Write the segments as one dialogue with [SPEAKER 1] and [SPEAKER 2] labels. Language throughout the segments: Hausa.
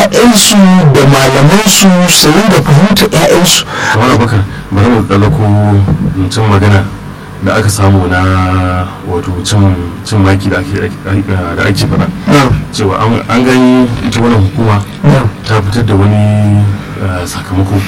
[SPEAKER 1] 'ya'yansu da malamansu su da fahimtar 'ya'yansu
[SPEAKER 2] kamar abakar bari mu ɗauko mutum magana da aka samu na wato cin maki da ake faɗa cewa an gani ita wannan hukuma ta fitar da wani sakamako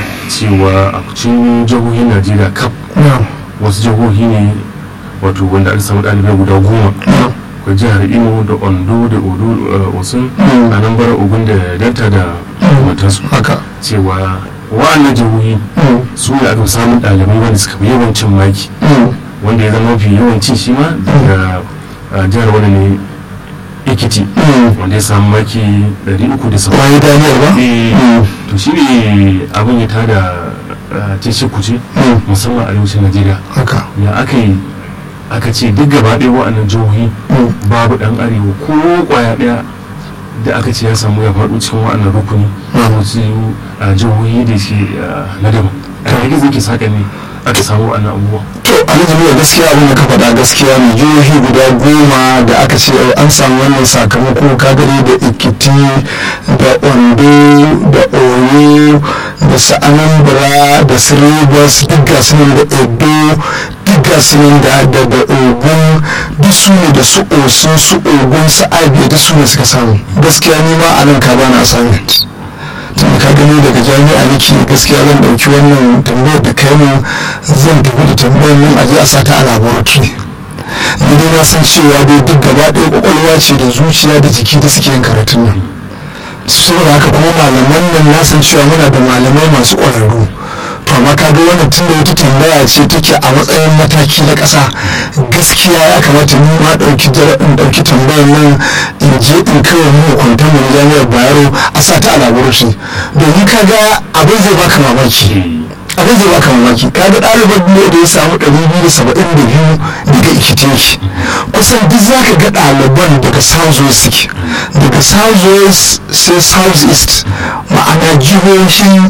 [SPEAKER 2] cewa a cikin jihohin najeriya kaf wasu jihohi ne wato wanda aka samu ɗalibai guda goma akwai jihar imo da ondo da odo osun a nan bara ogun da delta da matansu cewa wa'annan jihohi su ne aka samun ɗalibai wanda suka fi yawancin maki wanda ya zama mafi yawancin shi ma daga jihar wani ne ikiti wanda ya samu maki 370
[SPEAKER 1] bayan daniyar ba
[SPEAKER 2] to shi ne abin ya tada cece kuce musamman arewacin najeriya ya aka yi aka ce duk gaba ɗaya wa'annan jihohi babu ɗan arewa ko kwaya ɗaya da aka ce ya samu ya faɗo cikin wa'annan rukuni wasu jihohi da ke na daban a yake zai ke saƙa ne aka samu wa'annan abubuwa
[SPEAKER 1] to alhaji gaskiya abin da ka faɗa gaskiya ne jihohi guda goma da aka ce an samu wannan sakamako kagare da ikiti da ondo da oyo da sa'anambra da siribas duk gasu da edo duk gasu da da da ogun duk su ne da su osun su ogun su abia duk su ne suka samu gaskiya ni ma a nan ka bana assignment tun ka gani daga jami'a nake gaskiya zan dauki wannan tambayar da kai mun zan tafi da tambayar nan a je a sata a laboratory ni dai na san cewa dai duk gaba ɗaya kwakwalwa ce da zuciya da jiki da suke yin karatun nan saboda haka kuma malaman nan na san cewa muna da malamai masu ƙwararru to amma ka ga wannan tun da wata tambaya ce take a matsayin mataki na ƙasa gaskiya ya kamata ni ma ɗauki in ɗauki tambayar nan in je in kawai mu kwanta mu jami'ar bayero a sa ta a laboratory domin ka ga abin zai baka mamaki abin zai baka mamaki ka ga ɗaliban ne da ya samu ɗari biyu da saba'in da biyu daga ikitinki kusan duk za ka ga ɗaliban daga south west suke daga south west sai south east ma'ana jihohin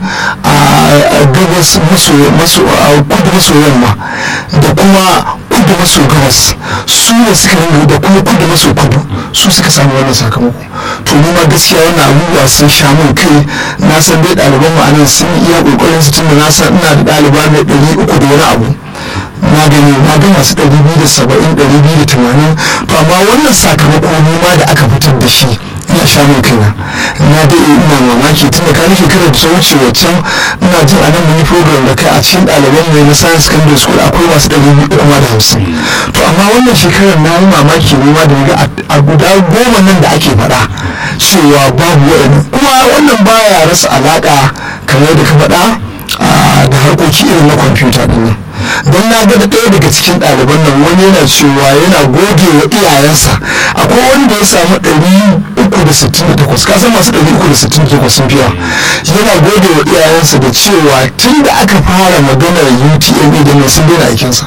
[SPEAKER 1] a gabas maso kudu maso yamma da kuma kudu maso gabas su ne suka ringa da kuma kudu maso kudu su suka samu wannan sakamako to ni ma gaskiya wannan abubuwa sun sha min kai na san dai ɗaliban mu anan sun iya kokarin su tunda na san ina da ɗaliba mai ɗari uku da wani abu na gani na ga masu ɗari biyu da saba'in ɗari biyu da tamanin to amma wannan sakamako ni ma da aka fitar da shi ina sha min kaina na da ina mamaki tun da kani shekarar da ta wuce waccan ina jin anan mun yi program da kai a cikin ɗaliban mai na science secondary school akwai masu ɗari biyu kuma da hamsin to amma wannan shekarar na yi mamaki ne ma da ga a guda goma nan da ake faɗa cewa babu waɗanda kuma wannan baya rasa alaƙa kamar da ka faɗa da harkoki irin na kwamfuta ɗin nan don na ga da ɗaya daga cikin ɗaliban nan wani yana cewa yana goge wa iyayensa akwai wanda ya samu ɗari uku da sittin da takwas ka san masu ɗari uku da sittin da takwas sun fiya yana goge wa iyayensa da cewa tun da aka fara maganar utme da nan sun daina aikinsa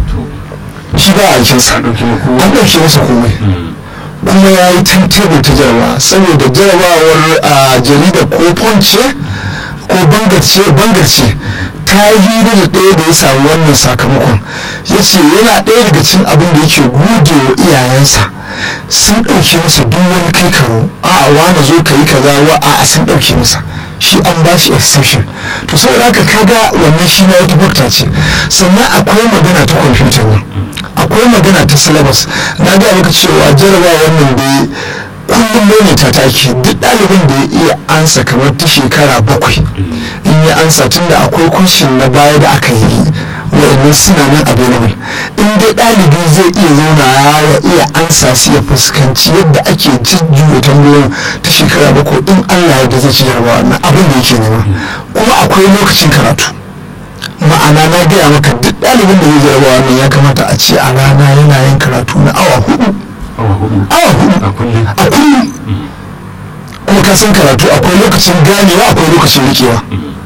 [SPEAKER 1] shi ba aikinsa an ɗauke masa komai kuma ya yi tebur ta jarabawa saboda jarabawar a jarida ko ponce ko bangarce ta yi hira da ɗaya da ya samu wannan sakamakon ya ce yana ɗaya daga cikin abin da yake gode wa iyayensa sun ɗauke masa duk wani kai karo a wani zo ka yi kaza wa a sun ɗauke masa shi an ba shi exception to saboda haka kaga wannan shi na wata bakta ce sannan akwai magana ta kwamfuta nan akwai magana ta syllabus na ga maka cewa jarabawa wannan da kullum maimaita ta ake duk ɗalibin da ya iya ansa kamar ta shekara bakwai in ya ansa tun da akwai kunshin na baya da aka yi wa'annan suna nan available in dai ɗalibi zai iya zauna ya iya ansa su ya fuskanci yadda ake jujjuya tambayoyin ta shekara bakwai in allah yadda zai ci jarabawa na abin da yake nema kuma akwai lokacin karatu ma'ana na gaya maka duk ɗalibin da zai jarabawa nan ya kamata a ce a rana yana yin karatu na awa hudu
[SPEAKER 2] awa hudu
[SPEAKER 1] awa hudu
[SPEAKER 2] a kullum
[SPEAKER 1] a kullum kuma ka san karatu akwai lokacin ganewa akwai lokacin rikewa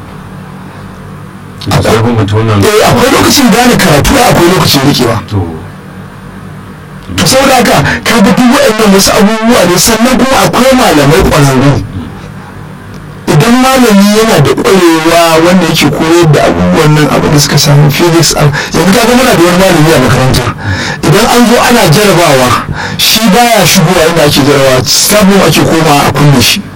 [SPEAKER 2] da sai bambanta wannan
[SPEAKER 1] eh akwai lokacin gane karatu akwai lokacin rikewa
[SPEAKER 2] to
[SPEAKER 1] to saboda haka ka ga duk waɗannan wasu abubuwa ne sannan kuma akwai malamai ƙwararru idan malami yana da ƙwarewa wanda yake koyar da abubuwan nan abin da suka samu physics a- yanzu kaga muna da wani malami a makaranta idan an zo ana jarabawa shi baya shigowa inda ake jarabawa sabon ake koma a kunne shi